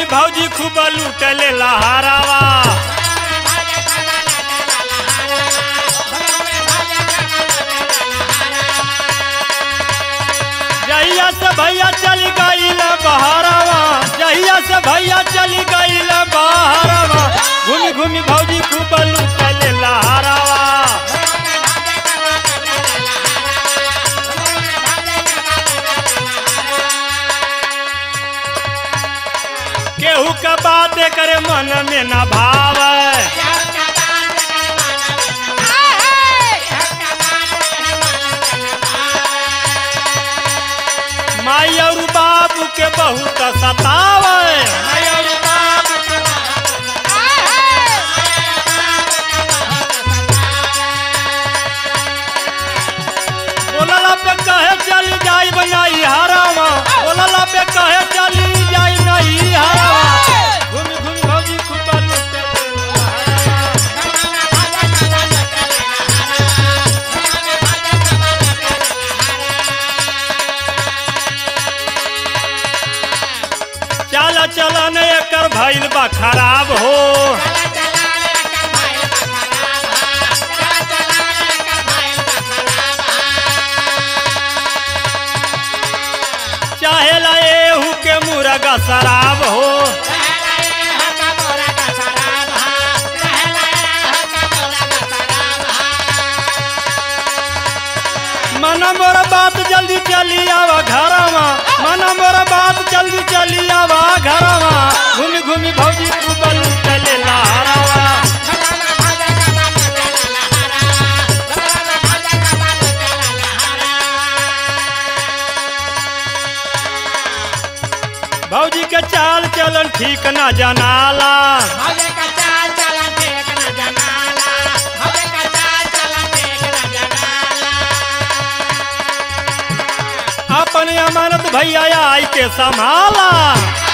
घूमी भौजी खूब लूटले लहरावा जहिया से भैया चली गईल बहरावा जहिया से भैया चली गईल बहरावा घूमी घूमी भौजी खूब लूटले लहरावा केहू का बात करे मन में न भावे माई और बाबू के बहुत सतावे माई और बाबू के बोलला पे कहे चली जाई बनाई हरावा बोलला पे कहे चली जाई नहीं हरावा घूमी घूमी भौजी खूब लूटे चल चल ने एकर भइल बा खराब हो चाहे ला एहू के मुर्गा शराब हो मना मोर बात जल्दी चली आवा घरवा मना मोर बात जल्दी चली आवा घरवा घूमी घूमी भौजी खूब लूटले लहरावा भौजी के चाल चलन ठीक न जनाला अपन अमानत भैया आई के संभाला